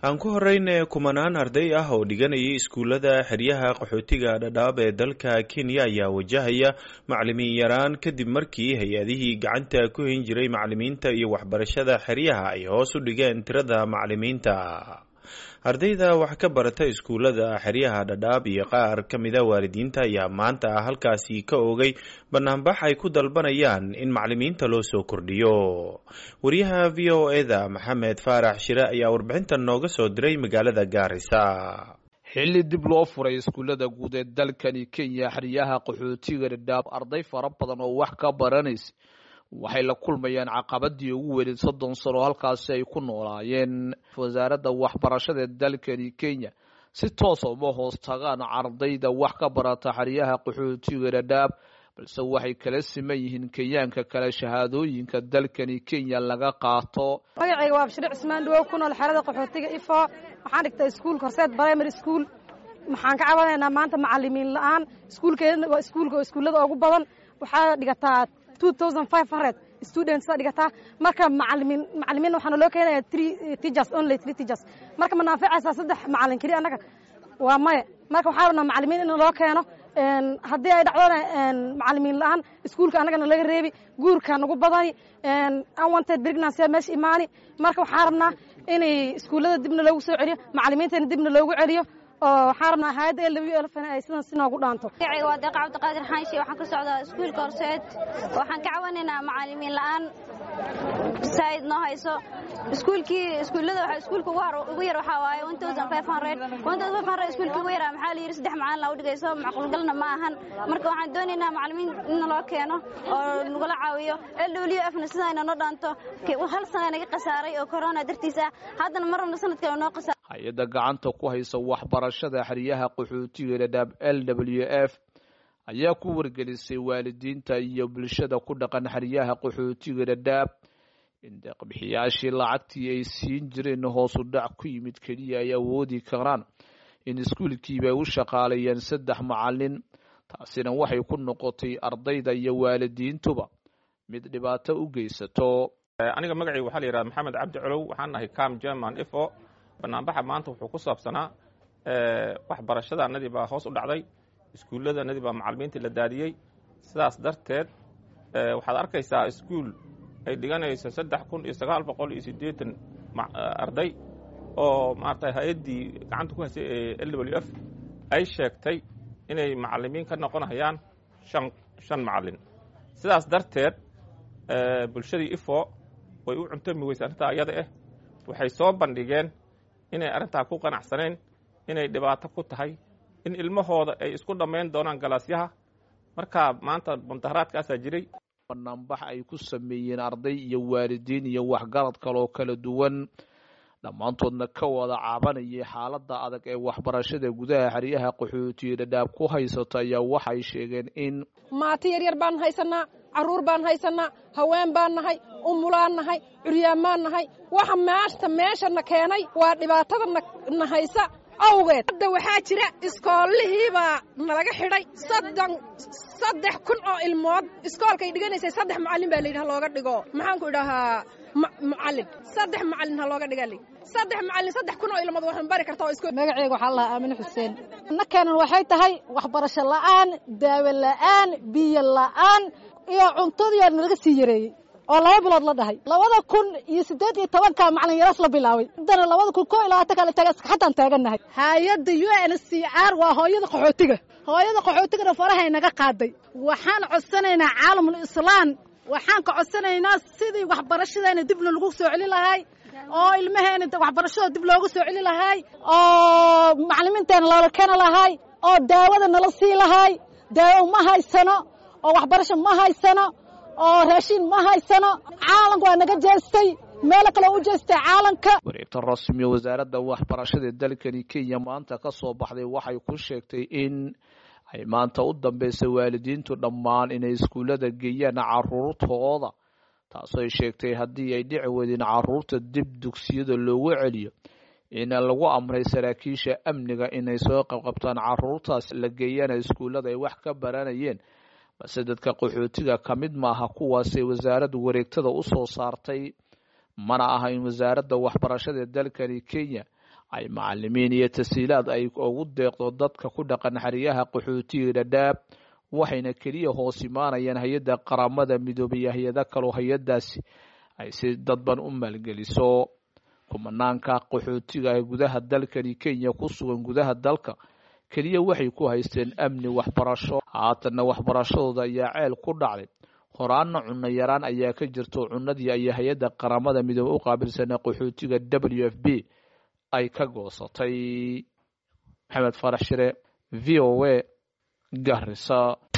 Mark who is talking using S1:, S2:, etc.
S1: aan ku horeyne kumanaan arday ah oo dhiganayay iskuullada xeryaha qaxootiga dhadhaab ee dalka kenya ayaa wajahaya macalimiin yaraan kadib markii hay-adihii gacanta ku hayn jiray macalimiinta iyo waxbarashada xeryaha ay hoos u dhigeen tirada macalimiinta ardayda wax ka barata iskuullada xeryaha dhadhaab iyo qaar ka mida waalidiinta ayaa maanta halkaasi ka oogay banaanbax ay ku dalbanayaan in macalimiinta loo soo kordhiyo wariyaha v o eda maxamed faarax shire ayaa warbixintan nooga soo diray magaalada gaarisa
S2: xilli dib loo furay iskuullada guud ee dalkani kenya xeryaha qaxootiga dhadhaab arday fara badan oo wax ka baranaysa waxay la kulmayaan caqabadii ugu weyned soddon sano halkaasi ay ku noolaayeen wasaaradda waxbarashada dalkani kenya si toosa uma hoos tagaan ardayda wax ka barata xeryaha qaxootiga dhadhaab balse waxay kala siman yihiin kenyaanka kale shahaadooyinka dalkani kenya laga qaato
S3: magacayga waa bashir cismaan dhawow ku nool xerada qaxootiga ifo waxaan dhigtay iskuulka horseed primary school waxaan ka cabanaynaa maanta macalimiin la-aan iskuulkeedana waa iskuulka oo iskuullada ugu badan waxaa dhigataa students dhigataa marka macalimiin macalimiin waxaana loo keenaya three teachers only three teachers marka ma naanficaysaa saddex macalin keliya annaga waa maya marka waxaa rabnaa macalimiin in loo keeno haddii ay dhacdona macalimiin la-aan iskuulka annagana laga reebi guurka nagu badani unwanted pregnancy meesha imaani marka waxaan rabnaa inay iskuullada dibna loogu soo celiyo macalimiintana dibna loogu celiyo oo waxaan rabnaa hayadda l w lfn ay sidan si noogu dhaanto
S4: magacayga waa deeqa cabdiqaadir xaanshi waxaan ka socdaa iskuulka horseed waxaan ka cawanaynaa macalimiin la-aan saa'id noo hayso iskuulkii iskuullada waxa iskuulka ugu yar waxaa waaye one thousand five hundred one thousand five hundred iskuulkii ugu yaraa maxaa la yidhi saddex macalin laa u dhigayso macquulgalna ma ahan marka waxaan doonaynaa macalimiin in loo keeno oo nagula caawiyo l w f na sidayna noo dhaanto hal sana naga khasaaray oo corona dartiis ah haddana mar rabna sanad kale noo khasaar
S2: hay-adda gacanta ku haysa waxbarashada xeryaha qaxootiga dhadhaab l w f ayaa ku wargelisay waalidiinta iyo bulshada ku dhaqan xeryaha qaxootiga dhadhaab in deeqbixiyaashii lacagtii ay siin jireen hoosu dhac ku yimid keliya ay awoodi karaan in iskuulkiiba ay u shaqaaleeyeen saddex macalin taasina waxay ku noqotay ardayda iyo waalidiintuba mid dhibaato u geysato
S5: aniga magacayga waxaa la yidhahda maxamed cabdi colow waxaan nahay cam german ifo banaanbaxa maanta wuxuu ku saabsanaa waxbarashadanadii baa hoos u dhacday iskuulladanadii baa macalimiintii la daadiyey sidaas darteed waxaad arkaysaa iskuul ay dhiganayso saddex kun iyo sagaal boqol iyo siddeetan arday oo maarata hay-addii gacanta ku haysay ee l w f ay sheegtay inay macalimiin ka noqonayaan shan shan macalin sidaas darteed bulshadii ifo way u cuntami weysa arrintaa ayada ah waxay soo bandhigeen inay arrintaa ku qanacsanayn inay dhibaato ku tahay in ilmahooda ay isku dhammayn doonaan galaasyaha markaa maanta mundaharaadkaasaa jiray
S2: banaanbax ay ku sameeyeen arday iyo waalidiin iyo waxgarad kaloo kala duwan dhammaantoodna ka wada caabanayay xaaladda adag ee waxbarashada gudaha xeryaha qaxootiya dhadhaab ku haysata ayaa waxay sheegeen in
S3: maati yaryar baan haysanaa carruur baan haysanaa haween baan nahay umulaan nahay curyaan baan nahay waxa maanta meeshana keenay waa dhibaatada na haysa awgeed hadda waxaa jira iskoollihiibaa nalaga xidhay soddon saddex kun oo ilmood iskoolkay dhiganaysay saddex macallin baa layidhi ha looga dhigo maxaanku idhahaa macallin saddex macallin ha looga dhiga saddex macallin saddex kun oo ilmood waxaan bari karta oo iskool
S6: magaceyga waxaa lahaa aamine xuseen nakeenan waxay tahay waxbarasho la'aan daawo la'aan biyo la'aan iyo cuntadiyaa nalaga sii yareeyey oo laba bilood la dhahay labada kun iyo siddeed iyo tobanka macalin yaraas la bilaabay haddana labada kun koo iyo labaatan kale taga xataan taagannahay hay-adda u n c r waa hooyada qaxootiga hooyada qaxootigana farahay naga qaaday waxaan codsanaynaa caalamul islaan waxaan ka codsanaynaa sidii waxbarashadeena dibna lagu soo celi lahay oo ilmaheena waxbarashada dib loogu soo celi lahay oo macalimiinteena loola keeni lahay oo daawada nala sii lahay daawo ma haysano oo waxbarasho ma haysano oo raashiin ma haysano caalanka waa naga jeestay meelo kale u jeestay caalanka
S2: wareegta rasmiya wasaaradda waxbarashada dalkani kenya maanta ka soo baxday waxay ku sheegtay in ay maanta u dambeysay waalidiintu dhammaan inay iskuullada geeyaan caruurtooda taasoo ay sheegtay haddii ay dhici weydeen caruurta dib dugsiyada loogu celiyo in lagu amray saraakiisha amniga inay soo qabqabtaan caruurtaas la geeyana iskuullada ay wax ka baranayeen balse dadka qaxootiga ka mid maaha kuwaasay wasaaraddu wareegtada u soo saartay mana aha in wasaaradda waxbarashada dalkani kenya ay macalimiin iyo tasiilaad ay ugu deeqdo dadka ku dhaqan xeryaha qaxootiga dhadhaab waxayna keliya hoos imaanayaan hay-adda qaramada midoobay iyo hay-ado kaloo hay-adaasi ay si dadban u maalgeliso kumanaanka qaxootiga ee gudaha dalkani kenya ku sugan gudaha dalka keliya waxay ku haysteen amni waxbarasho haatanna waxbarashadooda ayaa ceel ku dhacday horaanna cunno yaraan ayaa ka jirto cunadii ay hay-adda qaramada midoobe u qaabilsanaa qaxootiga w f b ay ka goosatay maxamed farax shire v o a garisa